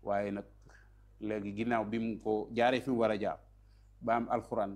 waaye nag léegi ginnaaw bi mu ko jaaree fi mu war a jaar ba am alxuraan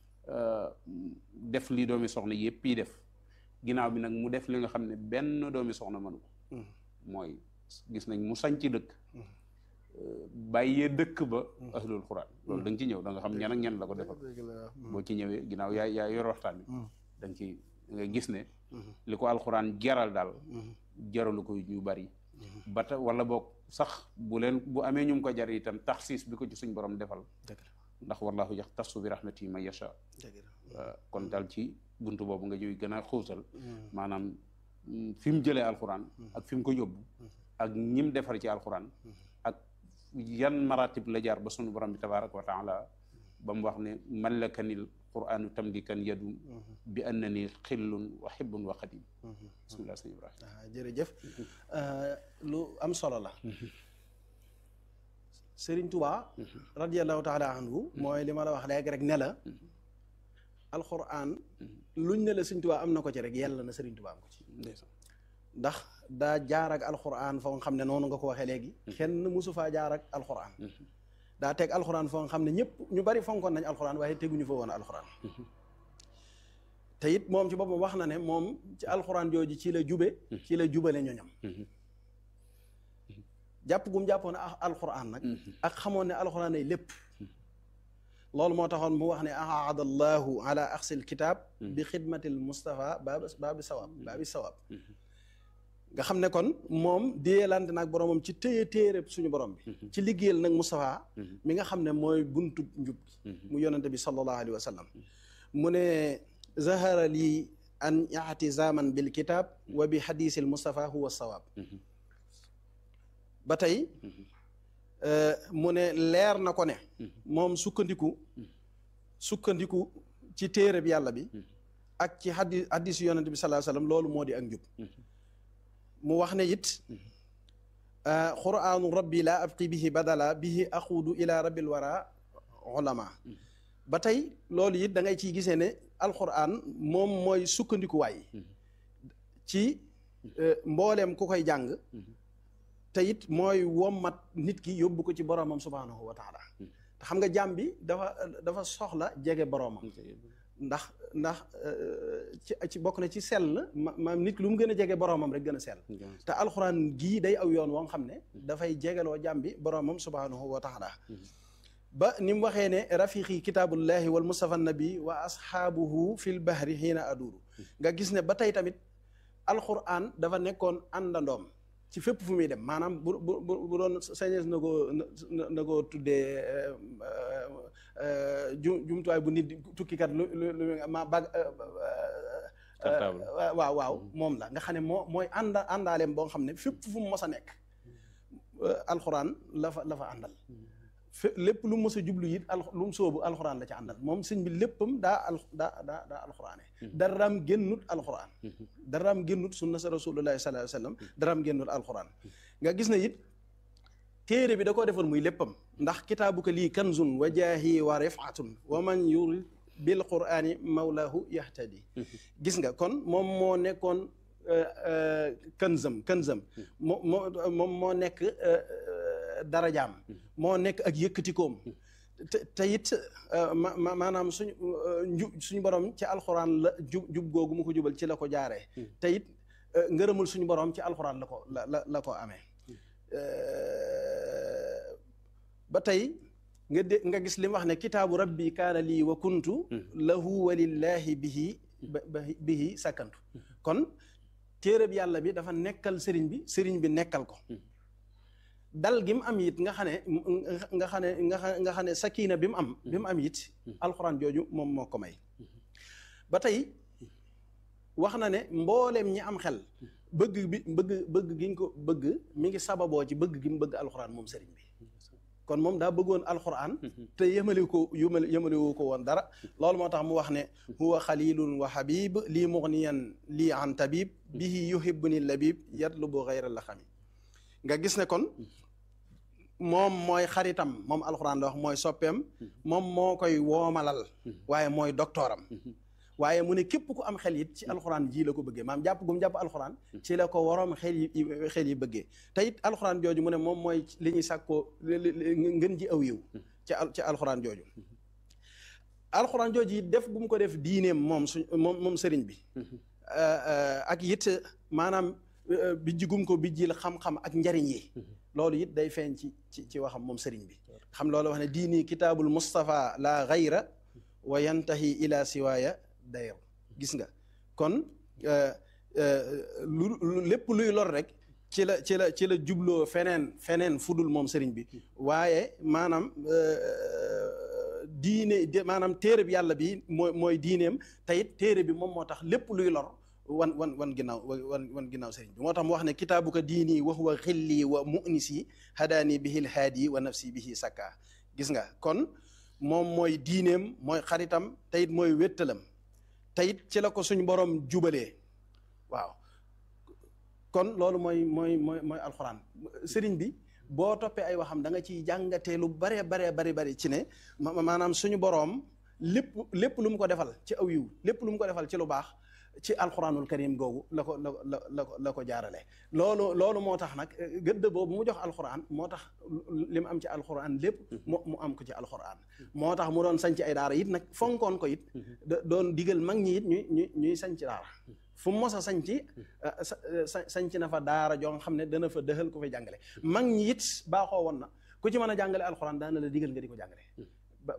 def li doomi soxna yëpp yi def ginnaaw bi nag mu def li nga xam ne benn doomi soxna mënu ko mooy gis nañ mu sañ ci dëkk bàyyee dëkk ba ahlul xuraan loolu da nga ci ñëw da nga xam ñan ak ñan la ko defal boo ci ñëwee ginnaaw yaa yaa yor waxtaan bi da nga ci nga gis ne li ko alxuraan jaral daal jaralu ko ñu bari ba ta wala boog sax bu leen bu amee ñu ko jar itam taxsiis bi ko ci suñ borom defal ndax wallahu yax tasu bi rahmati man yasha kon daal ci buntu boobu nga ñuy gën a xuusal maanaam fi mu jëlee alxuraan ak fi mu ko yóbbu ak ñim defar ci alxuraan ak yan maratib la jaar ba sunu borom bi tabaraka wa taala ba mu wax ne mallakanil quranu tamlikan yadum bi annani xillun wa xibbun wa xadim bismillah sëñ Ibrahima jërëjëf lu am solo la Sëriñ Tuubaa radiallahu taala anhu mooy li ma la wax léegi rek ne la alquran luñ ne la Sëriñ Tuubaa am na ko ci rek yàlla na Sëriñ Tuubaa am ko ci ndax daa jaar ak alquran foo nga xam ne noonu nga ko waxee léegi kenn mosu faa jaar ak alquran daa teg alquran foo nga xam ne ñëpp ñu bari fonkoon nañ alquran waaye teguñu fa woon alquran te it moom ci boppam wax na ne moom ci alquran jooju ci la jube ci la jubale ñoñam jàpp gum jàppoon alquran nag ak xamoon ne alquran ay lépp loolu moo taxoon mu wax ne ahaada allahu ala axsil kitab bi xidmatil mustafa baabi baabi sawab baabi sawab nga xam ne kon moom déyelante nag boromam ci téye téere suñu borom bi ci liggéeyal nag Moustapha mi nga xam ne mooy buntu njub gi mu yonente bi sallallahu alayhi wa sallam mu ne zahara lii an i'tizaman bil kitab wa bi hadisil Moustapha huwa sawab ba tey mu ne leer na ko ne moom sukkandiku sukkandiku ci téere bi yàlla bi ak ci hadis hadisu yonente bi sallallahu alayhi wa sallam loolu moo di ak njub mu wax ne it qur'aanu rabbi laa abqi bihi badala bihi aquudu ila rabbil wara ulama ba tey loolu it da ngay ciy gisee ne alquran moom mooy sukkandikuwaay ci mbooleem ku koy jàng te it mooy wommat nit ki yóbbu ko ci boromam subhanahu wa taala te xam nga jàmm bi dafa dafa soxla jege boromam ndax ndax ci ci bokk na ci sell ma nit lu mu gën a jege boromam rek gën a sell te alxuraan gii day aw yoon woo xam ne dafay jegeloo jàmm bi boromam subhanahu wa taala ba ni mu waxee ne rafiqi kitaabullahi wal mustafa nabi wa asxaabuhu fil bahri xiina aduuru nga gis ne ba tey tamit alxuraan dafa nekkoon àndandoom ci fépp fu muy dem maanaam bu bu bu doon sañees na koo na koo tuddee ju jumtuwaay bu nit tukkikat lu lu lu ma bag waaw waaw moom la nga xam ne moo mooy ànda àndaaleem boo xam ne fépp fu mu mos a nekk alxuraan la fa la fa àndal fé lépp lu mu mos a jublu it al lu mu soobu alxuraan la ca àndal moom sëñ bi léppam daa al daa daa daa alxuraane daraam génnut alxuraan daraam génnut sunna sa rasulullahi sallallahu alayhi wa sallam daraam génnut alxuraan nga gis na it téere bi da koo defoon muy léppam ndax kitaabuka lii kanzun wa jaahi wa rifatun wa man yurid bil qurani mawlahu yahtadi gis nga kon moom moo nekkoon kanzam kanzam moo moo moom moo nekk darajaam moo nekk ak yëkkatikoom te te it maanaam suñu ju suñu borom ci alxuraan la jub jub googu mu ko jubal ci la ko jaaree te it ngërëmul suñu borom ci alxuraan la ko la la la ko amee ba tey nga dé nga gis li mu wax ne kitaabu rabbi kaana lii wa kuntu lahu walillahi bihi bihi sakkantu kon téereb yàlla bi dafa nekkal sëriñ bi sëriñ bi nekkal ko dal gi mu am it nga xam ne nga xam ne nga xam nga xam ne sakina bi mu am bi mu am it alxuraan jooju moom moo ko may ba tey wax na ne mbooleem ñi am xel bëgg bi bëgg bëgg gi ñu ko bëgg mi ngi sababoo ci bëgg gi mu bëgg alxuraan moom sëriñ bi kon moom daa bëggoon alxuraan te yemale ko yumale yemale wu ko woon dara loolu moo tax mu wax ne huwa xalilun wa habib lii mugniyan lii an tabib bihi yuhibbuni labib yatlubu xayra la xami nga gis ne kon moom mooy xaritam moom alxuraan la wax mooy soppeem moom moo koy woomalal waaye mooy doktooram waaye mu ne képp ku am xel it ci alxuraan ji la ko bëggee maam jàpp gum jàpp alxuraan ci la ko waroom xel yi xel yi bëggee te it alxuraan jooju mu ne moom mooy li ñuy sàkkoo ngën ji aw yiw ci ci alxuraan jooju alxuraan jooju it def bu mu ko def diineem moom su moom moom sëriñ bi ak it maanaam bijjigum ko bijjil xam-xam ak njariñ yi loolu it day feeñ ci ci ci waxam moom sëriñ bi xam loolu wax ne diini kitaabul Mustafa la gayra wa yantahi ila siwaaya dayr gis nga kon lu lépp luy lor rek ci la ci la ci la jubloo feneen feneen fudul moom sëriñ bi waaye maanaam diine maanaam téere bi yàlla bi mooy mooy diineem te it téere bi moom moo tax lépp luy lor wan wan wan ginnaaw wan wan ginnaaw sëriñ bi moo tax mu wax ne kitaabuka diini wa huwa xilli wa munisi hadaani bihil haadi wa nafsi bihi sakka gis nga kon moom mooy diineem mooy xaritam te it mooy wéttalam te it ci la ko suñ borom jubalee waaw kon loolu mooy mooy mooy mooy alxuraan sëriñ bi boo toppee ay waxam da nga ciy jàngatee lu baree baree bari bari ci ne maanaam suñu boroom lépp lépp lu mu ko defal ci aw yiw lépp lu mu ko defal ci lu baax ci alxuraanul karim googu la ko la la la ko la ko jaarale loolu loolu moo tax nag gëdd boobu mu jox alxuraan moo tax li mu am ci alxuraan lépp mu mu am ko ci alxuraan moo tax mu doon sanc ay daara it nag fonkoon ko it doon digal mag ñi it ñuy ñuy ñuy sanc daara fu mu mos a sanc sanc na fa daara joo xam ne dana fa dëxal ku fay jàngale mag ñi it baaxoo woon na ku ci mën a jàngale alxuraan daana la digal nga di ko jàngale ba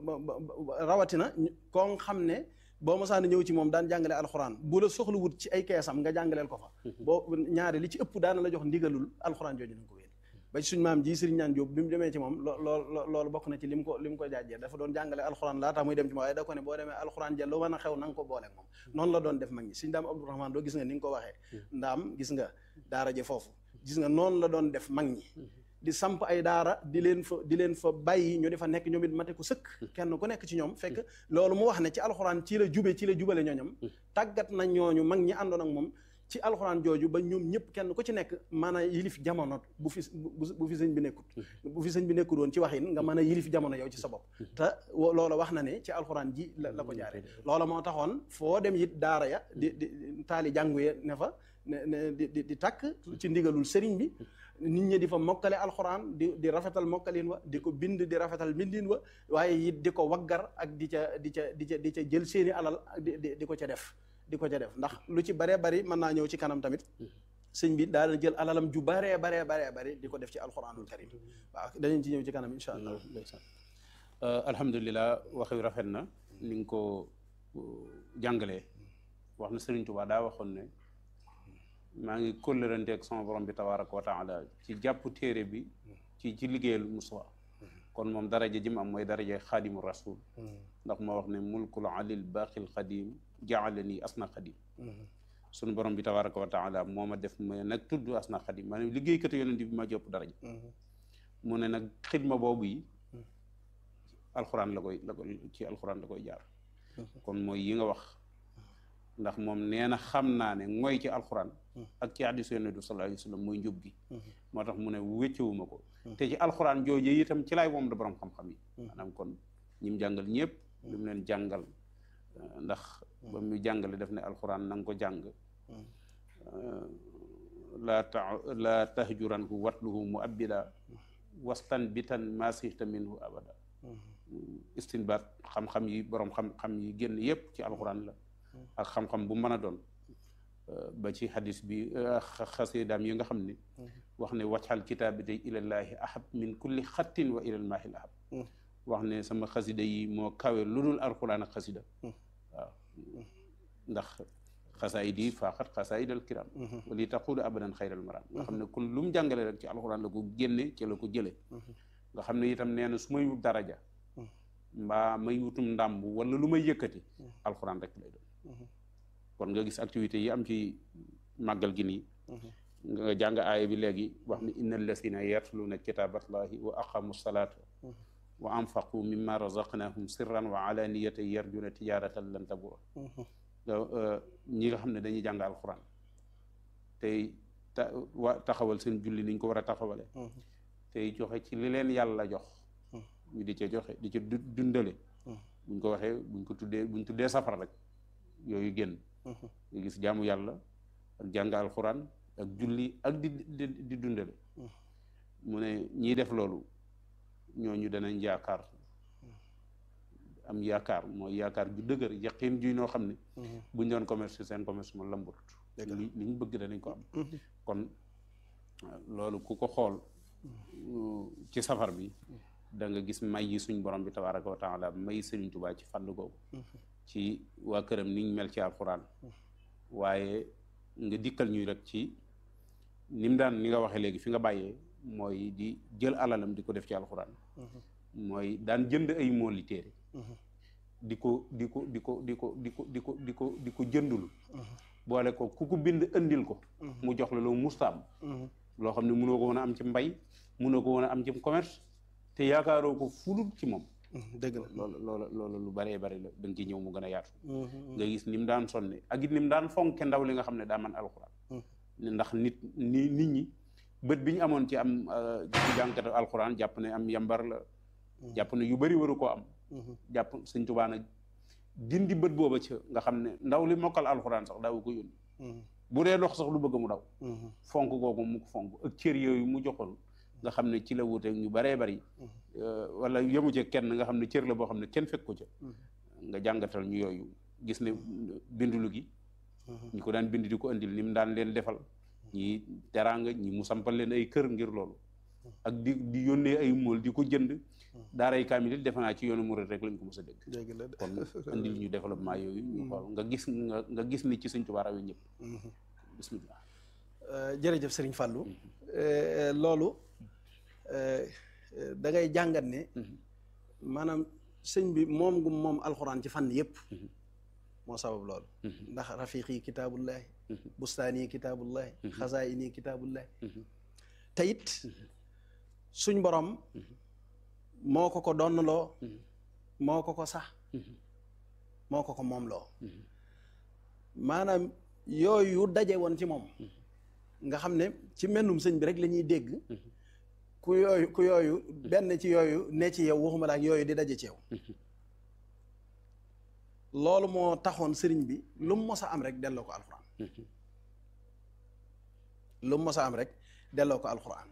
ba rawatina koo xam ne boo mosaana ñëw ci moom daan jàngale alxuraan bu la soxla wut ci ay keesam nga jàngaleel ko fa boo ñaari li ci ëpp daana la jox ndigalul alxuraan jooju nañ ko wéen ba ci suñ maam ji sëriñ ñaan Jóob bi mu demee ci moom lool loolu bokk na ci li mu ko li mu ko jaajee dafa doon jàngale alxuraan laa tax muy dem ci moom waaye da ko ne boo demee alxuraan ja lu mën a xew na nga ko booleeg moom noonu la doon def mag ñi suñ daam Abdourahman doo gis nga ni nga ko waxee ndaam gis nga daara je foofu gis nga noonu la doon def mag ñi di samp ay daara di leen fa di leen fa bàyyi ñu di fa nekk ñoom it mate ko sëkk kenn ku nekk ci ñoom fekk loolu mu wax ne ci alxuraan ci la jube ci la jubale ñooñam tàggat na ñooñu mag ñi àndoon ak moom ci alxuraan jooju ba ñoom ñëpp kenn ku ci nekk mën a yilif jamono bu fi bu fi sëñ bi nekkut bu fi sëñ bi nekkut woon ci waxin nga mën a yilif jamono yow ci sa bopp te loola wax na ne ci alxuraan ji la la ko jaare loola moo taxoon foo dem it daara ya di di taali jàngu ye ne fa ne di di di takk ci ndigalul sëriñ bi nit ñi di fa mokkale alxuraan di di rafetal mokkalin wa di ko bind di rafetal mbindin wa waaye it di ko waggar ak di ca di ca di ca di ca jël seeni alal di di ko ca def di ko ca def ndax lu ci baree bari mën naa ñëw ci kanam tamit sëñ bi daal jël alalam ju baree baree baree bari di ko def ci alxuraanul karim waaw danañ ci ñëw ci kanam incha allah alhamdulilah waxi rafet na ni nga ko jàngalee wax na Sëriñ Tuubaa daa waxoon ne maa ngi kóllërante ak sama borom bi tabaraka wa taala ci jàpp téere bi ci ci liggéeyal Mustafa kon moom daraja ji mu am mooy daraja xaadimu rasul ndax moo wax ne mulkul alil baqil xadim jaalani asna xadim sunu borom bi tabaraka wa taala moo ma def ma nag tudd asna xadim maanaam liggéeykatu yonent bi ma jopp daraja mu ne nag xidma boobu yi alxuraan la koy la koy ci alxuraan la koy jaar kon mooy yi nga wax ndax moom nee na xam naa ne mooy ci alxuraan ak ci hadiis yonent bi sallallahu alayhi wa sallam mooy njub gi moo tax mu ne wéccewuma ko te ci alxuraan jooju itam ci laay moom da borom xam-xam yi maanaam kon ñi mu jàngal ñëpp li mu leen jàngal ndax ba mu jàngale def ne alxuraan na nga ko jàng laa ta laa tahjuranhu watluhu mu abbida wastan bitan masihta minhu abada istinbaat xam-xam yi borom xam-xam yi génn yépp ci alxuraan la ak xam-xam bu mën a doon ba ci hadis bi xasidaam yi nga xam ne wax ne waccal kitaabi day ilallaahi ahab min kulli xattin wa ilal maahil ahab wax ne sama xasida yi moo kawe lu dul alxuraan ak xasida waaw ndax xasaayid yi faaxat xasaayid al kiram wali taqudu abadan xayral maram nga xam ne kon lu mu jàngale rek ci alxuraan la ko génne ci la ko jële nga xam ne itam nee na su may wut daraja mbaa may wutum ndàmb wala lu may yëkkati alxuraan rek lay doon kon nga gis activités yi am ci màggal gi nii nga jàng aaya bi léegi wax ni inna allasina yatluuna kitaaballahi wa aqamu salaata wa anfaqu mimma razaqnahum sirran wa alaniyatan yarjuna tijaratan lan tabura ñi nga xam ne dañuy jàng alxuraan tey ta wa taxawal seen julli niñ ko war a taxawale tey joxe ci li leen yàlla jox ñu di ca joxe di ca dundale buñ ko waxee buñ ko tuddee buñ tuddee safara rek yooyu génn nga gis jaamu yàlla ak jàng alxuraan ak julli ak di di di dundale mu ne ñiy def loolu ñooñu danañ yaakaar am yaakaar mooy yaakaar ju dëgër yaqin ju noo xam ne buñ doon commerce seen commerce ma lambut li li ñu bëgg danañ ko am kon loolu ku ko xool ci safar bi da nga gis may yi suñ borom bi tabaraka wa taala may Sëriñ Tuubaa ci fànn googu ci waa këram niñ mel ci alxuraan waaye nga dikkal ñuy rek ci ni mu daan ni nga waxee léegi fi nga bàyyee mooy di jël alalam di ko def ci alxuraan mooy daan jënd ay mooli téere di ko di ko di ko di ko di ko di ko di ko di ko jëndul boole ko ku ko bind andil ko mu jox la loo mustaam loo xam ne mënoo ko woon a am ci mbay mënoo ko woon a am ci commerce te yaakaaroo ko fulul ci moom dëgg la loolu loolu loolu lu baree bari la da nga ci ñëw mu gën a yaatu nga gis ni mu daan sonne ak it ni mu daan fonke ndaw li nga xam ne daa man alxuraan ndax nit ni nit ñi bët bi ñu amoon ci am ci jànkatu alxuraan jàpp ne am yambar la jàpp ne yu bari waru koo am jàpp sëñ Tuubaa nag dindi bët booba ci nga xam ne ndaw li mokkal alxuraan sax daawu ko yónni bu dee dox sax lu bëgg mu daw fonk googu mu ko fonk ak cër yooyu mu joxoon nga xam ne ci la wuute ñu baree bari wala yemu ci kenn nga xam ne cër la boo xam ne kenn fekk ko ca nga jàngatal ñu yooyu gis ne bindulu gi ñi ko daan bind di ko indil ni mu daan leen defal ñi teraanga ñi mu sampal leen ay kër ngir loolu ak di di yónnee ay mool di ko jënd daaray kaamil it defe naa ci yoonu murid rek lañ ko mos a dégg kon indil ñu développement yooyu ñu xool nga gis nga nga gis ni ci Sëñ Tuubaa rawe ñëpp bismillah jërëjëf Sëriñ Fàllu loolu da ngay jàngat ne maanaam sëñ bi moom gu moom alxuraan ci fànn yëpp moo sabab loolu ndax rafiqi kitaabullahi bustaani kitaabullahi xazaini kitaabullahi te it suñ borom moo ko ko donnaloo moo ko ko sax moo ko ko moom loo maanaam yooyu daje woon ci moom nga xam ne ci mennum sëñ bi rek la ñuy dégg ku yooyu ku yooyu benn ci yooyu ne ci yow waxuma la ak yooyu di daje ci yow loolu moo taxoon sëriñ bi lu mu mos a am rek delloo ko alxuraan lu mu mos a am rek delloo ko alxuraan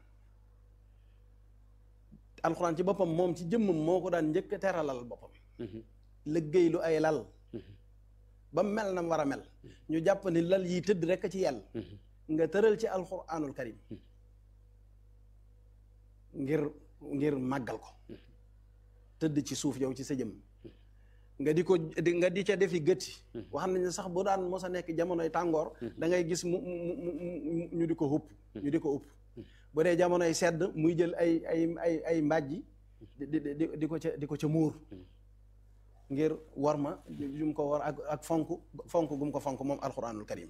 alxuraan ci boppam moom ci jëmmam moo ko daan njëkk a teralal boppam liggéey lu ay lal ba mel na war a mel ñu jàpp ni lal yi tëdd rek ci yàlla nga tëral ci alxuraanul karim ngir ngir màggal ko tëdd ci suuf yow ci sa jëm nga di ko nga di ca defi gëtti wax nañ sax bu daan mos a nekk jamonoy tàngoor da ngay gis mu mu mu ñu di ko xupp ñu di ko upp bu dee jamonoy sedd muy jël ay ay ay ay mbàjji di di di ko ca di ko ca muur ngir war ma yu mu ko war ak ak fonk fonk gu mu ko fonk moom alxuraanul karim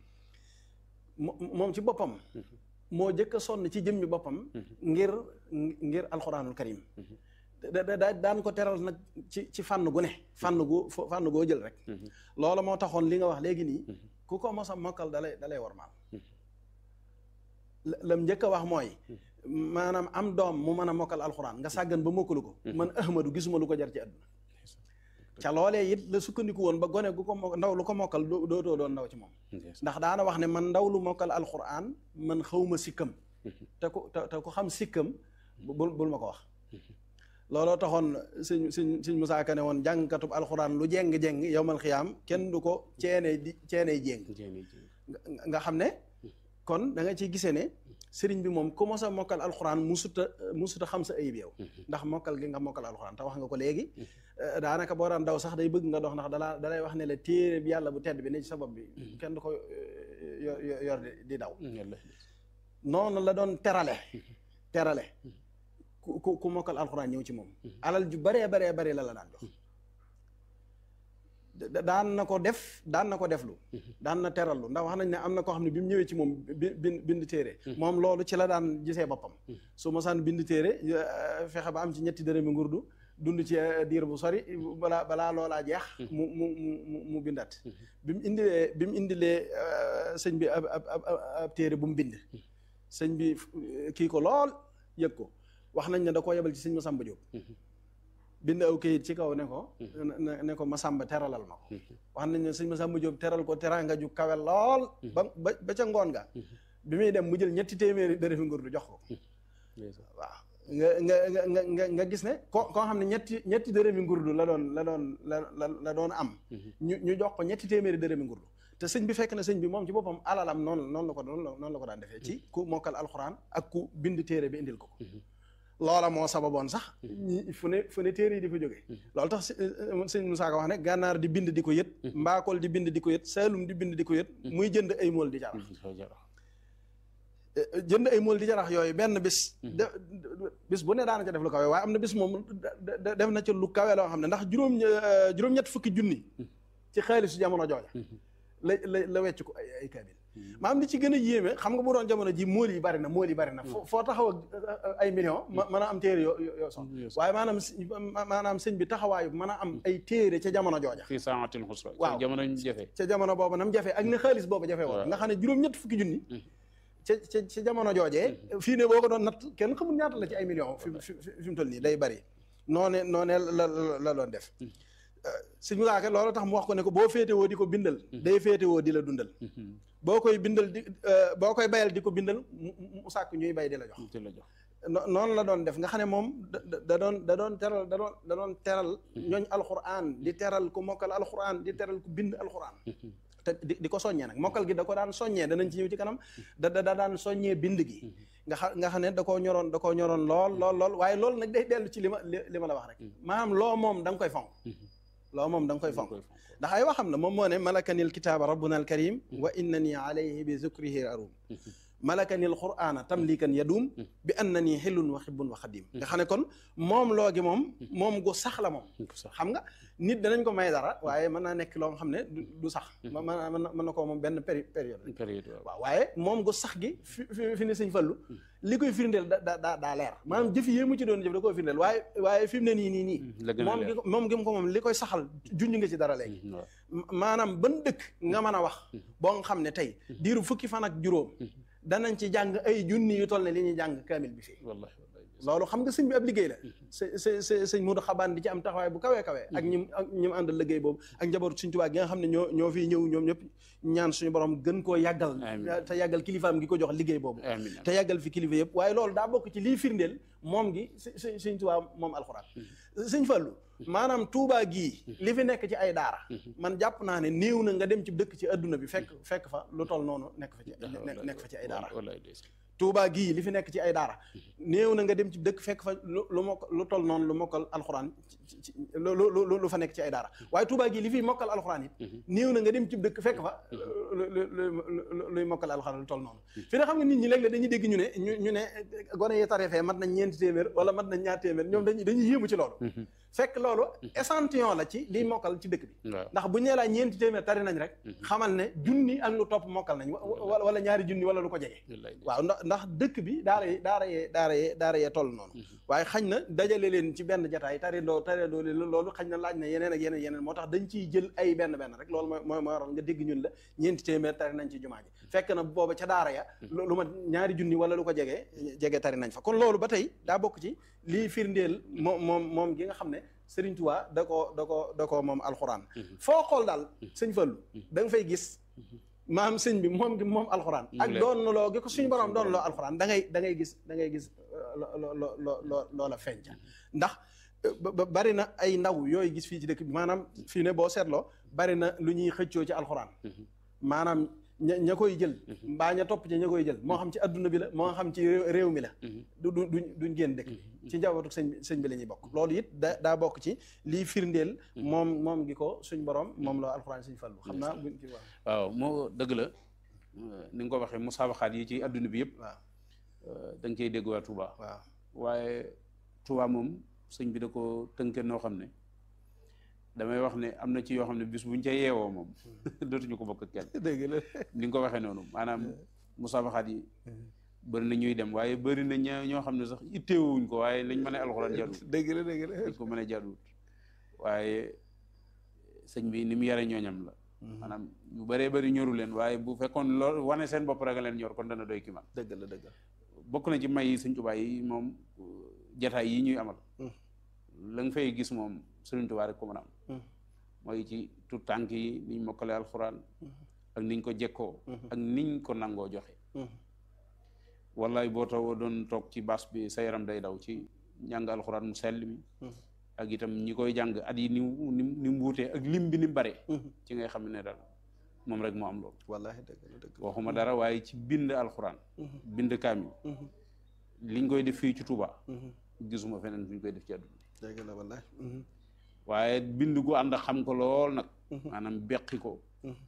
moom ci boppam moo jëkk a sonn ci jëmmi boppam ngir ngir alxuraanul karim da daan ko teral nag ci ci fànn gu ne fànn gu fànn goo jël rek loola moo taxoon li nga wax léegi nii ku ko mos a mokkal dalay dalay war maal lam njëkk a wax mooy maanaam am doom mu mën a mokkal alxuraan nga sàggan ba mokkalu ko man ahmadu gisuma lu ko jar ci àdduna ca loolee it la sukkandiku woon ba gone gu ko ndaw lu ko mokkal dootoo doon ndaw ci moom ndax daana wax ne man ndaw lu mokkal alxuraan man xawma sikkam te ku te ku xam sikkam bul bul ma ko wax looloo taxoon suñ suñ suñ Musaa Ka ne woon jàngkatub alxuraan lu jéng-jéng yowmal xiyaam kenn du ko ceenee di ceenee jéng nga xam ne kon da nga ciy gisee ne sëriñ bi moom ku mos a mokkal alxuraan musuta musuta xam sa ayib yow ndax mokkal gi nga mokkal alxuraan te wax nga ko léegi daanaka boo daan daw sax day bëgg nga dox ndax dalaa dalay wax ne la téere bi yàlla bu tedd bi ne ci sa bopp bi kenn du ko yor di daw noonu la doon terale terale ku ku mokkal alxuraan ñëw ci moom alal ju baree baree bare la la daan jox daan na ko def daan na ko deflu daan na terallu ndax wax nañ ne am na koo xam ne bi mu ñëwee ci moom bi bind bind téere moom loolu ci la daan gisee boppam su mosaan bind téere fexe ba am ci ñetti dërëmi ngurdu dund ci diir bu sori balaa balaa loolaa jeex mu mu mu mu bindat bi mu indilee bi mu indilee sëñ bi ab ab ab téere bu mu bind sëñ bi kii ko lool yëg ko wax nañ ne da koo yebal ci sëñ Masamba Jóob bind aw kayit ci kaw ne ko ne ne ko Masamba teralal ma ko wax nañ ne sëñ Masamba Jóob teral ko teranga ju kawe lool ba ba ba ca ngoon ga bi muy dem mu jël ñetti téeméeri dërëmi ngurdu jox ko waaw nga nga nga nga nga gis ne ko koo xam ne ñetti ñetti dërëmi ngurdu la doon la doon la la la doon am ñu ñu jox ko ñetti téeméeri dërëmi ngurdu te sëñ bi fekk na sëñ bi moom ci boppam alalam noonu noonu la ko noonu la ko daan defee ci ku mokkal alxuraan ak ku bind téere bi indil ko ko loola moo sababoon sax ñi fu ne fu ne téere yi di fa jógee loolu tax sëñ Moussa Ka wax ne gànnaar di bind di ko yët mbaakool di bind di ko yët saalum di bind di ko yët muy jënd ay mool di jarax jënd ay mool di jarax yooyu benn bis de bis bu ne daana ca def lu kawe waaye am na bis moom def na ca lu kawe loo xam ne ndax juróom juróom-ñett fukki junni ci xaalisu jamono jooja la la la wecc ko ay ay kaamil maanaam li ci gën a yéeme xam nga bu doon jamono ji mool yi bari na mool yi bari na foo taxaw ak ay millions mën a am téere yoo yoo sox waaye maanaam maanaam sëñ bi taxawaayu mën a am ay téere ca jamono jooja fii saatil xusra waaw jamono ñu jafe ca jamono boobu nam jafe ak ne xaalis boobu jafe woon nga xam ne juróom-ñett fukki junni ca ca ca jamono joojee fii ne boo ko doon natt kenn xamul ñaata la ci ay millions fi fi mu toll nii day bari noone noone la la doon def suñu laake loolu tax mu wax ko ne ko boo féetewoo di ko bindal day féetewoo di la dundal boo koy bindal di boo koy bayal di ko bindal mu sàkk ñuy bay di la jox di la jox noonu la doon def nga xam ne moom da doon da doon teral da doon da doon teral ñooñ alxuraan di teral ku mokkal alxuraan di teral ku bind alxuraan te di di ko soññee nag mokkal gi da ko daan soññee danañ ci ñëw ci kanam da da daan soññee bind gi nga xam nga xam ne da koo ñoroon da koo ñoroon lool lool lool waaye loolu nag day dellu ci li ma li ma la wax rek maanaam loo moom da nga koy fonk loo moom da nga koy fonk ndax ay waxam la moom moo ne malakanil kitaaba rabbuna al karim wa innani alayhi bi zukrihi arum malakanil qur'ana tamlikan yadum bi annani xillun wa xibbun wa xadim nga xam ne kon moom loo gi moom moom gu sax la moom xam nga nit danañ ko may dara waaye mën naa nekk loo nga xam ne du sax mën mën na koo moom benn période période waaw waaye moom gu sax gi fi fi ne sëñ fallu li koy firndeel da da daa leer maanaam jëf yi mu ci doon jëf da koy firndeel waaye waaye fi mu ne nii nii nii moom gi moom gi mu ko moom li koy saxal junj nga ci dara léegi maanaam ban dëkk nga mën a wax boo nga xam ne tey diiru fukki fan ak juróom danañ ci jàng ay junni yu toll ne li ñuy jàng kaamil bi fii loolu xam nga sëñ bi ab liggéey la s s sëñ Modou Xabaan di ci am taxawaay bu kawee kawee ak ñim ak ñi mu àndal liggéey boobu ak njabootu Sëñ Tuubaa gi nga xam ne ñoo ñoo fiy ñëw ñoom ñëpp ñaan suñu borom gën koo yàggal te yàggal kilifaam gi ko jox liggéey boobu te yàggal fi kilifa yëpp waaye loolu daa bokk ci liy firndeel moom gi s Sëñ Tuubaa moom alxuraan sëñ Fallu maanaam Tuubaa gii li fi nekk ci ay daara man jàpp naa ne néew na nga dem ci dëkk ci adduna bi fekk fekk fa lu toll noonu nekk fa ci nekk fa ci ay daara Touba gii li fi nekk ci ay daara néew na nga dem ci dëkk fekk fa lu lu mokk lu toll noonu lu mokkal alxuraan lu lu lu fa nekk ci ay daara waaye Touba gii li fi mokkal alxuraan it néew na nga dem ci dëkk fekk fa luy mokkal alxuraan lu toll noonu fi ne xam nga nit ñi léeg-léeg dañuy dégg ñu ne ñu ñu ne gone yi tarefee mat nañ ñeenti téeméer wala mat nañ ñaar téeméer ñoom dañuy dañuy yéemu ci loolu fekk loolu échantillon la ci liy mokkal ci dëkk bi ndax bu ñee laa ñeenti téeméer tari nañ rek xamal ne junni ak lu topp mokkal nañ wala ñaari junni wala lu ko jege waaw ndax ndax dëkk bi daara yi daara yee daara yee daara yee toll noonu waaye xañ na dajale leen ci benn jataay tari ndoo tari ndoo leen loolu xañ na laaj na yeneen ak yeneen yeneen moo tax dañ ciy jël ay benn benn rek loolu mooy mooy mooy waral nga dégg ñun la ñeenti téeméer tari nañ ci jumaa ji fekk na booba ca daara ya lu ma ñaari junni wala lu ko jege jege tari nañ fa kon loolu ba tey daa bokk ci lii firndeel moom moom moom gi nga xam ne Sëriñ Tuubaa da ko da ko da ko moom alxuraan foo xool daal sëñ Fallu da nga fay gis maam sëñ bi moom gi moom alxuraan ak doon loo gi ko suñu borom doon loo alxuraan da ngay da ngay gis da ngay gis loo loo loo loola feeñca ndax bari na ay ndaw yooyu gis fii ci dëkk bi maanaam fii ne boo seetloo bari na lu ñuy xëccoo ci alxuraan maanaam ña ña koy jël mbaa ña topp ci ña koy jël moo xam ci adduna bi la moo xam ci réew mi la du du duñ duñ génn dëkk ci njabootu sëñ bi sëñ bi la ñuy bokk loolu it da daa bokk ci lii firndeel moom moom gi ko suñ borom moom la alxuraan suñ fallu xam naa buñ ci wax waaw moo dëgg la ni nga ko waxee musaabaxaat yi ci adduna bi yëpp waaw da nga koy dégg waa Touba waaw waaye Touba moom sëñ bi da ko tënke noo xam ne damay wax ne am na ci yoo xam ne bis buñ ca yeewoo moom dootuñu ko bokk kenn dëgg la ni nga ko waxee noonu maanaam musaabaxaat yi bëri na ñuy dem waaye bëri na ña ñoo xam ne sax itteewuñ ko waaye lañ mën a alxuraan jaduwut dëgg la dëgg la lañ ko mën a jaduwut waaye sëñ bi ni mu yare ñooñam la maanaam yu bëree bëri ñoru leen waaye bu fekkoon lool wane seen bopp rek leen ñor kon dana doy ki man dëgg la dëgg la bokk na ci may yi sëñ Tuubaa yi moom jataay yi ñuy amal la nga fay gis moom Sëriñ Tuubaa rek ko mën a am mooy ci tout tànk yi niñ mokkale alxuraan ak niñ ko jekkoo ak niñ ko nangoo joxe wallaay boo taw doon toog ci bas bi sa yaram day daw ci njàng alxuraan mu sell mi ak itam ñi koy jàng at yi ni mu ni mu wuutee ak lim bi ni mu bare ci ngay xam ne daal moom rek moo am loolu wallaahi dëgg la dëgg waxuma dara waaye ci bind alxuraan bind kaamil liñ koy def fii ci Touba gisuma feneen fu ñu koy def ci àdduna dëgg la wallaahi waaye bind gu ànd xam ko lool nag maanaam beqi ko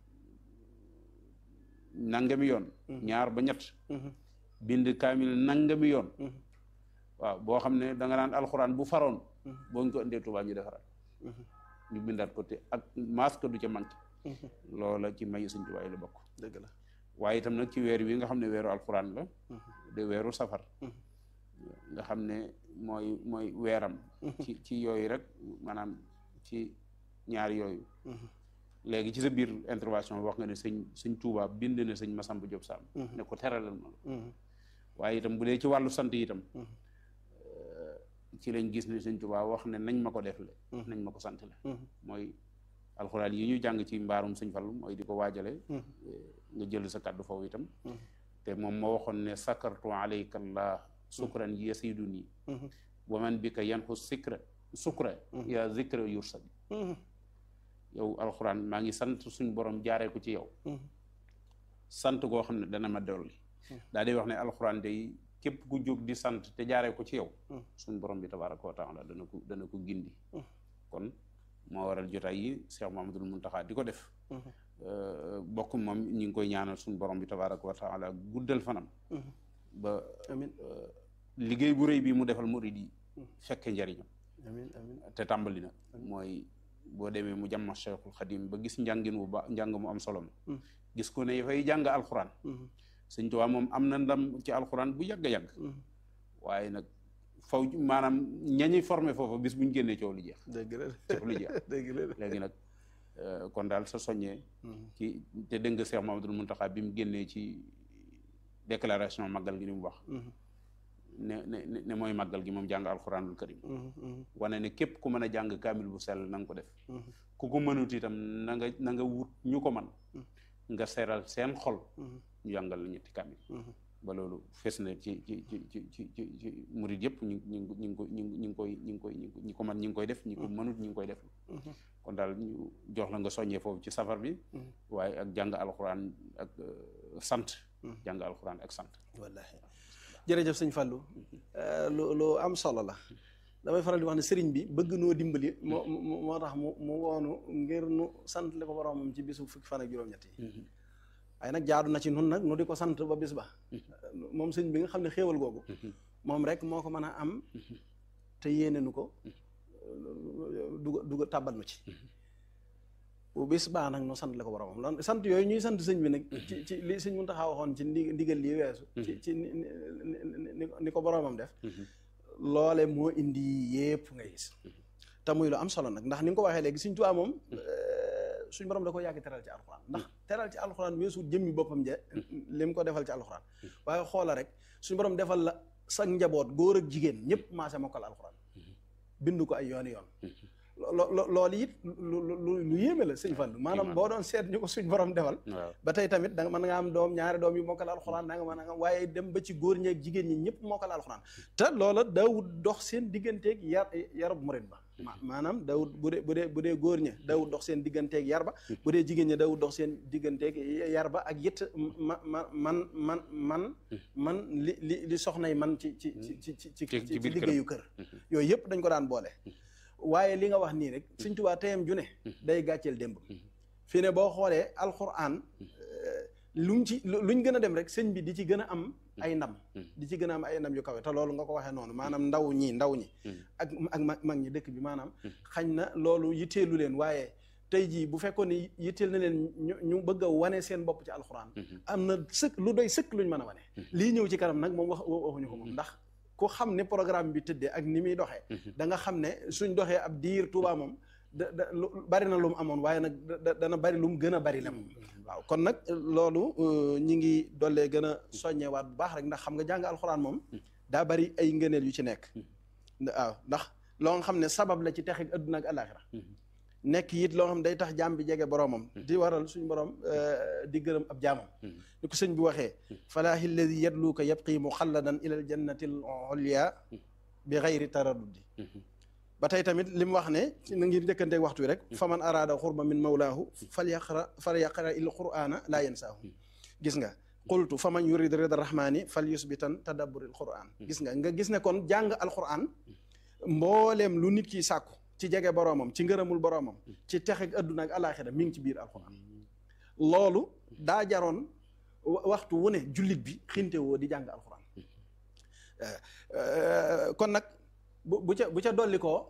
nangami yoon ñaar ba ñett bind kaamil nangami yoon waaw boo xam ne da nga naan alxuraan bu faroon boo ñu ko indee Touba ñu defaraat ñu bindaat ko te ak masque du ca manqué loola ci mayu Sëñ Tuubaa yi la bokk dëgg la waaye itam nag ci weer wi nga xam ne weeru alxuraan la de weeru safar nga xam ne mooy mooy weeram ci ci yooyu rek maanaam ci ñaar yooyu léegi ci sa biir intervention wax nga ne sëñ sëñ Tuubaa bind na sëñ Masamba Diop Sam ne ko teralal ma waaye itam bu dee ci wàllu sant itam ci lañ gis ne sëñ Tuubaa wax ne nañ ma ko def le nañ ma ko sant le mooy alxuraan yi ñu jàng ci mbaarum sëñ Fallu mooy di ko waajale nga jël sa kàddu foofu itam te moom moo waxoon ne sakartu alayka allah sukran yasiduni wa man bika yanxu sikra sukra ya zikra yursad yow alxuraan maa ngi sant suñ borom jaaree ko ci yow sant goo xam ne dana ma dolli daa di wax ne alxuraan day képp ku jóg di sant te jaaree ko ci yow suñ borom bi tabaraka wa taala dana ko dana ko gindi kon moo waral jotaay yi Cheikh Mamadul Muntaxa di ko def bokk moom ñi ngi koy ñaanal suñ borom bi tabaraka wa taala guddal fanam ba amiin liggéey bu rëy bi mu defal murid yi fekke njariñam amiin amiin te tàmbali na mooy boo demee mu jàmma Cheikhul Xadim ba gis njàngin bu ba njàng mu am solo ma gis ko ne fay jàng alxuraan Sëñ Tuubaa moom am na ndam ci alxuraan bu yàgg a yàgg waaye nag faw maanaam ñañuy formé foofu bis bu ñu génnee coow lu jeex dëgg la coow lu jeex dëgg la léegi nag kon daal sa soññee ci te dégg nga Cheikh Mamadou Muntaxa bi mu génnee ci déclaration màggal gi ni mu wax ne ne ne mooy màggal gi moom jàng alxuraanul karim wane ne képp ku mën a jàng kaamil bu sell na nga ko def ku ko mënut itam na nga na nga wut ñu ko man nga seeral seen xol ñu jàngal la ñetti kaamil ba loolu fes na ci ci ci ci ci ci ci murid yëpp ñu ñu ñu ngi ko ñu ngi koy ñu ngi koy ñi ko man ñi ngi koy def ñi ko mënut ñi ngi koy def kon daal ñu jox la nga soññee foofu ci safar bi waaye ak jàng alxuraan ak sant jàng alxuraan ak sant wallaahi jërëjëf sëñ Fallou lu lu am solo la damay faral di wax ne sëriñ bi bëgg noo dimbali moo moo tax mu mu woonu ngir nu sant li ko boromam ci bisu fukki fan ak juróom-ñett yi waaye nag jaadu na ci nun nag nu di ko sant ba bis ba moom sëñ bi nga xam ne xéewal googu moom rek moo ko mën a am te yéene nu ko duga duga tàbbal nu ci bu bis baa nag nu sant la ko boromam lan sant yooyu ñuy sant sëñ bi nag ci ci li sëñ Muntaxa waxoon ci ndi ndigal lii weesu ci ci ni ko boromam def loole moo indi yépp ngay gis te muy lu am solo nag ndax ni nga ko waxee léegi sëñ Tuubaa moom suñ borom da ko yàgg teral ci alxuraan ndax teral ci alxuraan weesu jëmmi boppam je li mu ko defal ci alxuraan waaye xoola rek suñ borom defal la sa njaboot góor ak jigéen ñëpp maase mokkal alxuraan bind ko ay yooni yoon lo loolu it lu lu lu yéeme la sëñ Fallu maanaam boo doon seet ñu ko suñ borom defal ba tey tamit da nga mën nga am doom ñaari doom yu mokkal alxuraan da nga mën nga waaye dem ba ci góor ñeeg jigéen ñi ñëpp mokkal alxuraan te loola daawut dox seen digganteeg yar yarub murit ba maanaam daawut bu dee bu dee bu dee góor ña daawut dox seen digganteeg yar ba bu dee jigéen ña daawut dox seen digganteeg yar ba ak it ma ma man man man man li li li soxnay man ci ci ci ci ci ci liggéeyu kër yooyu yëpp dañ ko daan boole waaye li nga wax nii rek Sëñ Tuubaa teyam ju ne day gàcceel démb fii ne boo xoolee alxuraan luñ ci luñ gën a dem rek sëñ bi di ci gën a am ay ndam di ci gën a am ay ndam yu kawe te loolu nga ko waxee noonu maanaam ndaw ñi ndaw ñi ak ak mag ñi dëkk bi maanaam xañ na loolu yitteelu leen waaye tey jii bu fekkoon ne yitteel na leen ñu ñu bëgg a wane seen bopp ci alxuraan am na sëkk lu doy sëkk luñ mën a wane lii ñëw ci kanam nag moom wax waxuñu ko moom ndax ku xam ne programme bi tëddee ak ni muy doxee da nga xam ne suñ doxee ab diir Tuubaa moom da da bari na lu mu amoon waaye nag dana bari lu mu gën a bari la moom waaw kon nag loolu ñi ngi dollee gën a soññewaat bu baax rek ndax xam nga jàng alxuraan moom daa bari ay ngëneel yu ci nekk waaw ndax loo nga xam ne sabab la ci texeg adduna ak alaxira nekk it loo xam ne day tax jaam bi jege boroomam di waral suñ borom di gërëm ab jaamam ni ko sëñ bi waxee falaahi alladi yadluuka yabqi muxalladan ila al jannati al ulya bi xayri taraddudi ba tey tamit li mu wax ne na ngir njëkkanteeg waxtu wi rek fa man araada xurba min mawlaahu fal yaqra fal yaqra il qur'ana laa yansaahu gis nga qultu fa man yurid rida rahmani fal yusbitan tadabburil qur'an gis nga nga gis ne kon jàng alquran mbooleem lu nit ki sàkku ci jege boroomam ci ngërëmul boroomam ci texeg adduna ak alaxira mi ngi ci biir alquran loolu daa jaroon waxtu wu ne jullit bi xinte woo di jàng alquran kon nag bu bu ca bu ca dolli koo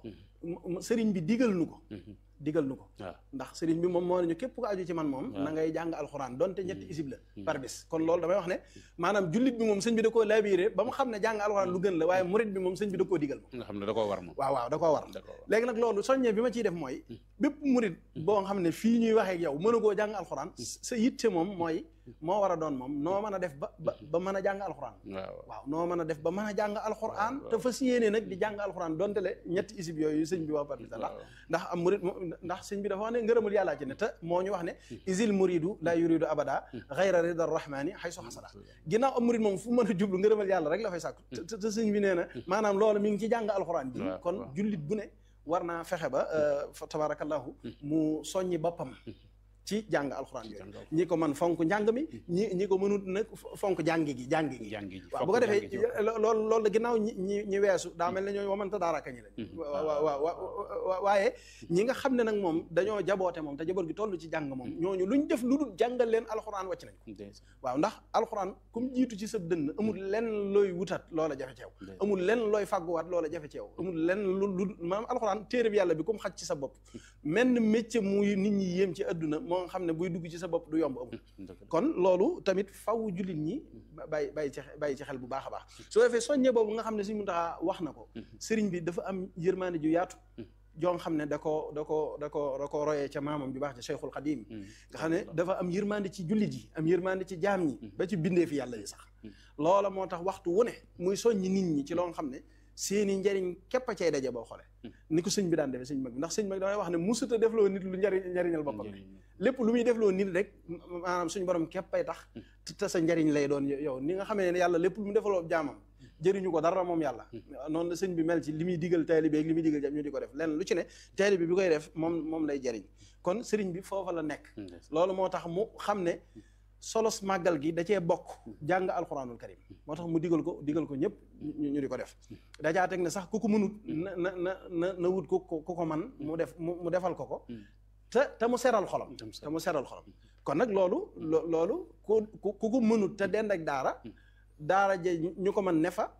sëriñ bi digal nu ko digal nu ko ndax sëriñ bi moom moo nañu képp ko aju ci man moom na ngay jàng alxuraan donte ñetti isib la par bis kon loolu damay wax ne maanaam jullit bi moom sëñ bi da koo labiré ba mu xam ne jàng alxuraan lu gën la waaye murit bi moom sëñ bi da koo digal moom nga xam ne da koo war moom waaw waaw da koo war léegi nag loolu soññee bi ma ciy def mooy bépp murit boo xam ne fii ñuy waxee ak yow mën a koo jàng alxuraan sa yitte moom mooy moo war a doon moom noo mën a def ba ba ba mën a jàng alxuraan waaw noo mën a def ba mën a jàng alxuraan te fas yéene nag di jàng alxuraan donte le ñetti isib yooyu sëñ bi wax par bis ndax ndax am murit ndax sëñ bi dafa wax ne ngërëmul yàllaa ci ne te moo ñu wax ne isil muridu la yuridu abada xayra rida rahmani xaysu xasada ginnaaw am murit moom fu mën a jublu ngërëmal yàlla rek la fay sàkku te sëñ bi nee na maanaam loolu mi ngi ci jàng alxuraan ji kon jullit bu ne war naa fexe ba fa tabarakallahu mu soññi boppam ci jàng alxuraan yooyu ñi ko man fonk njàng mi ñi ñi ko mënut nag fonk jàngi gi jàngi gi waaw bu ko defee loolu loolu la ginnaaw ñi ñi ñi weesu daa mel ne ñooy wamanta daaraka ñi lañ waaw waaw waaye ñi nga xam ne nag moom dañoo jaboote moom te jaboot gi toll ci jàng moom ñooñu luñ def lu dul jàngal leen alxuraan wàcc nañ ko waaw ndax alxuraan comme jiitu ci sa dënn amul lenn looy wutat loola jafe ceew amul lenn looy fàgguwaat loola jafe ceew amul lenn lu lu maanaam alxuraan téere bi yàlla bi comme xaj ci sa bopp menn métier muy nit ñi yéem ci adduna moo nga xam ne buy dugg ci sa bopp du yomb amul kon loolu tamit faw jullit ñi bàyyi bàyyi ci bàyyi ci xel bu baax a baax soo defee soññe boobu nga xam ne Sëriñ Muntaxa wax na ko sëriñ bi dafa am yërmaande ju yaatu joo nga xam ne da ko da ko da ko da ko royee ca maamam ju baax ca Cheikhul Xadim nga xam ne dafa am yërmaande ci jullit yi am yërmaande ci jaam ñi ba ci bindee fi yàlla yi sax loola moo tax waxtu wu ne muy soññi nit ñi ci loo nga xam ne seeni njariñ képp a cay daje boo xoolee ni ko sëñ bi daan defee sëñ mag bi ndax sëñ mag damay wax ne musuta defloo nit lu njariñ njariñal boppam lépp lu muy defloo nit rek maanaam suñ borom képp ay tax te sa njariñ lay doon yow ni nga xamee ne yàlla lépp lu mu defaloo jaamam jëriñu ko dara moom yàlla noonu la sëñ bi mel ci li muy digal taalibe ak li muy digal jam ñu di ko def lenn lu ci ne taalibe bi koy def moom moom lay jëriñ kon sëriñ bi foofa la nekk loolu moo tax mu xam ne solos màggal gi da cee bokk jàng alxuraanul karim moo tax mu digal ko digal ko ñëpp ñu di ko def dajaa teg ne sax ku ko mënut na na na na na wut ku ku ko man mu def mu defal ko ko te te mu seral xolam te mu seral xolam kon nag loolu loolu ku ku ko mënut te dend ak daara daara je ñu ko mën ne fa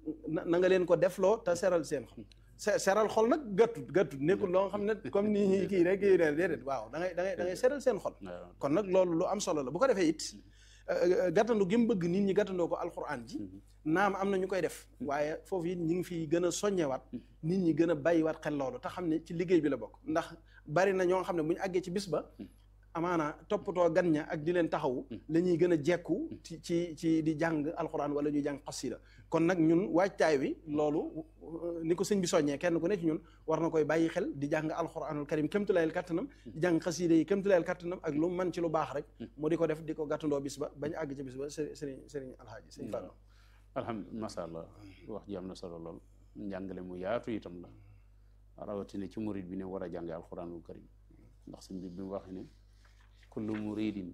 na nga leen ko defloo te seral seen xol seral xol nag gàttut gàttut nekkul loo xam ne comme ni ñuy kii rek kii déedéet waaw da ngay da ngay da ngay seral seen xol kon nag loolu lu am solo la bu ko defee it gàttandu gi mu bëgg nit ñi gàttandoo ko alxuraan ji naam am na ñu koy def waaye foofu it ñu ngi fi gën a soññewaat nit ñi gën a bàyyiwaat xel loolu te xam ne ci liggéey bi la bokk ndax bari na ñoo xam ne bu ñu àggee ci bis ba amaana toppatoo gan ña ak di leen taxawu la ñuy gën a jekku ci ci ci di jàng alxuraan wala ñuy jàng xasida kon nag ñun waajtaay wi loolu ni ko sëñ bi soññee kenn ku ne ci ñun war na koy bàyyi xel di jàng alxuraanul karim kémtulayel kattanam di jàng xasida yi kémtulayel kattanam ak lu man ci lu baax rek mu di ko def di ko gàttandoo bis ba bañ àgg ci bis ba sëriñ sëriñ alhaaji sëriñ Fallu alhamdulilah masha allah wax ji am na solo lool njàngale mu yaatu itam la rawatina ci murid bi ne war a jànge alxuraanul karim ndax sëñ bi bi mu waxee ne kullu muridin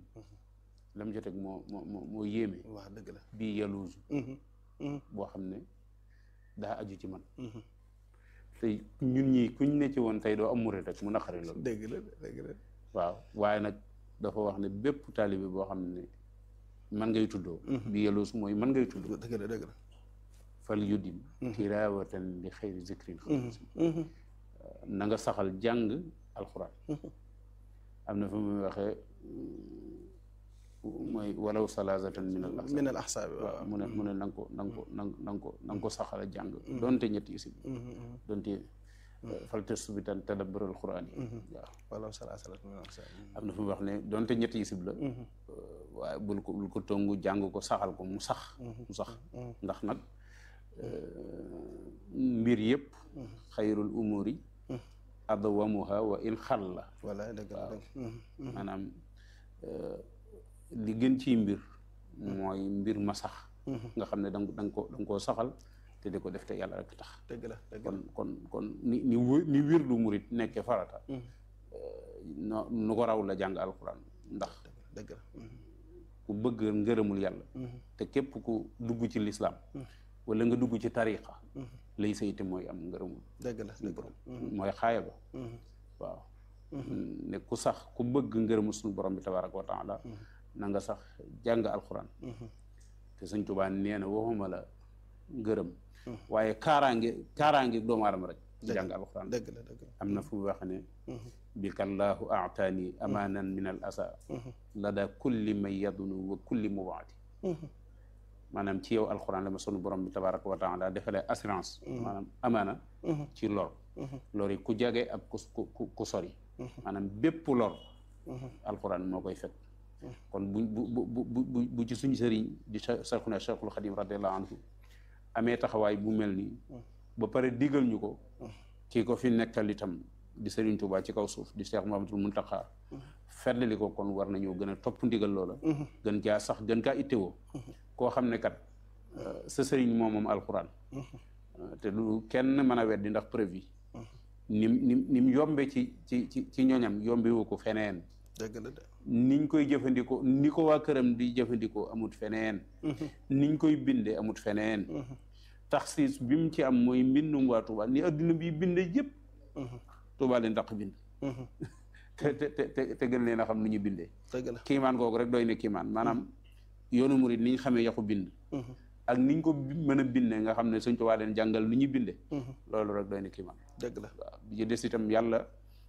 lam joteg moo moo moo moo yéeme waaw dëgg la bii yaluusu boo xam ne daa aju ci man te ñun ñi kuñ ne ci woon tey doo am murid rek mu naqari loolu dëgg la dëgg la waaw waaye nag dafa wax ne bépp taalibe boo xam ne man ngay tuddoo bii yaluusu mooy man ngay tuddoo dëgg la dëgg la fal yudim tilaawatan li xayri zikrin na nga saxal jàng alxuraan am na fa muy waxee mooy walaw salaasatan min al min al ahsaabi waaw mu ne mu ne na nga ko na nga ko na nga ko na nga ko saxal jàng donte ñetti isib donte fal tasbitan tadabbur al quraan yi waaw walaw salaasatan min al ahsaabi am na fa muy wax ne donte ñetti isib la waaye bul ko bul ko tongu jàng ko saxal ko mu sax mu sax ndax nag mbir yëpp xayrul umuri adwamuha wa in xalla wala dëgg la dëgg maanaam li gën ciy mbir mooy mbir ma sax nga xam ne danga da nga ko da nga koo saxal te di ko def te yàlla rek tax dëgg la dëgg kon kon kon ni ni wë- ni wirdu murit nekkee farata no nu ko raw la jàng alxuraan ndax dëgg la ku bëgg ngërëmul yàlla te képp ku dugg ci lislaam wala nga dugg ci tariqa lay sayte mooy am ngërëmul dëgg la suñu dëgg borom la mooy xaaya ba waaw ne ku sax ku bëgg ngërëmul suñu borom bi tabaraka wa taala na nga sax jàng alxuraan te sëñ Tuubaa nee na waxuma la ngërëm waaye kaaraange kaaraange doomu aadama rek ci jàng alxuraan dëgg la dëgg la am na fu mu wax ne bikallaahu aataani amaanan min al asa lada kulli man yadunu wa kulli mubaadi maanaam ci yow alxuraan la ma sunu borom bi tabaraka wa taala defalee assurance maanaam amaana ci lor lor yi ku jage ak ku ku ku sori maanaam bépp lor alxuraan moo koy fekk kon bu bu bu bu bu ci suñu sëriñ di Cheikhuna Cheikhul Xadim radiallahu anhu amee taxawaay bu mel nii ba pare digal ñu ko kii ko fi nekkal itam di Sëriñ Tuubaa ci kaw suuf di Cheikh Muhammadul Muntaxa feddali ko kon war nañoo gën a topp ndigal loola gën caa sax gën kaa ittewoo koo xam ne kat sa sëriñ moom moom alxuraan te du kenn mën a weddi ndax preuve yi nim nim ni mu yombe ci ci ci ci ñoñam yombewu ko feneen dëgg la de niñ koy jëfandikoo ni ko waa këram di jëfandikoo amut feneen niñ koy binde amut feneen taxsiis bi mu ci am mooy mbindum waa Tuubaa ni adduna bi binde yëpp Tuubaa leen daq bind te te te te gën leen a xam nu ñu bindee dëgg la kiimaan googu rek doy ne kiimaan maanaam yoonu murit ni ñu xamee yaxu bind ak niñ ko mën a binde nga xam ne Sëñ Tuubaa leen jàngal nu ñu binde loolu rek doy ne kiimaan dëgg la waaw bi ci des itam yàlla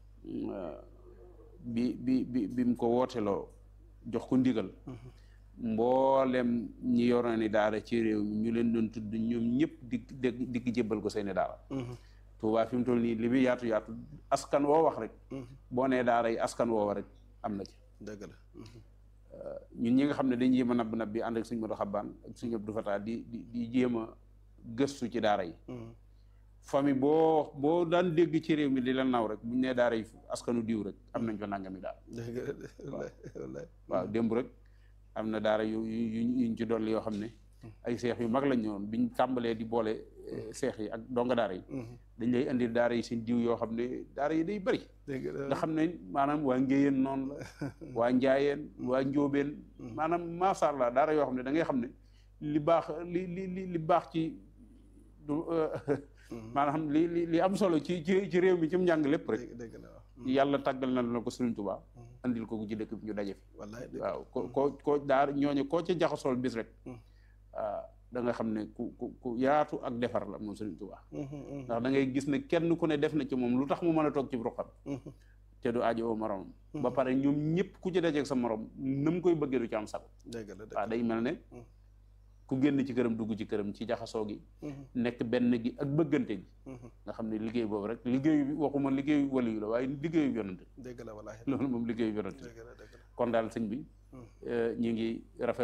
bi bi bi bi mu ko wooteloo jox ko ndigal mboolem ñi yoroon ni daara ci réew mi ñu leen doon tudd ñoom ñëpp di di di jébbal ko seeni daara Tuubaa fi mu toll nii li muy yaatu yaatu askan woo wax rek boo nee daara yi askan woo rek am na ci dëgg la ñun ñi nga xam ne dañuy jéem a nabb nab bi ànd ak suñu Modou Xabbaan ak suñu Abdou Fatah di di di jéem a gëstu ci daara yi famille boo boo daan dégg ci réew mi di la naw rek buñ nee daara yi askanu diw rek am nañ fa nangami daara dëgg la wallaay wallaay waaw démb rek am na daara yu yu yuñ ci dolli yoo xam ne ay seex yu mag lañ ñëwoon biñ tàmbalee di boole seex yi ak donga daara yi dañ lay indi daara yi seen diw yoo xam ne daara yi day bëri dëgg la nga xam ne maanaam waa ngéyeen noonu la waa njaayeen waa njóobeen maanaam macha allah daara yoo xam ne da ngay xam ne li baax li li li li baax ci du maanaam li li li am solo ci ci ci réew mi ci mu njàng lépp rek dëgg dëgg la waaw yàlla tàggal na la ko Sëriñ Tuubaa andil ko ci dëkk bi ñu daje fi wallaay dëgg waaw ko ko ko daar ñooñu koo ci jaxasool bis rek da nga xam ne ku ku ku yaatu ak defar la moom Sëriñ Tuubaa ndax da ngay gis ne kenn ku ne def na ci moom lu tax mu mën a toog ci ruqam te du aajo oo moromam ba pare ñoom ñëpp ku ci dajeeg sa morom na mu koy bëggee du ci am sago dëgg la dëgg waaw day mel ne ku génn ci këram dugg ci këram ci jaxasoo gi nekk benn gi ak bëggante gi nga xam ne liggéey boobu rek liggéeyu bi waxuma liggéeyu waliyu la waaye liggéeyu yonante dëgg la wallaay loolu moom liggéeyu yonante dëgg la dëgg la kon daal sëñ bi ñu ngi rafet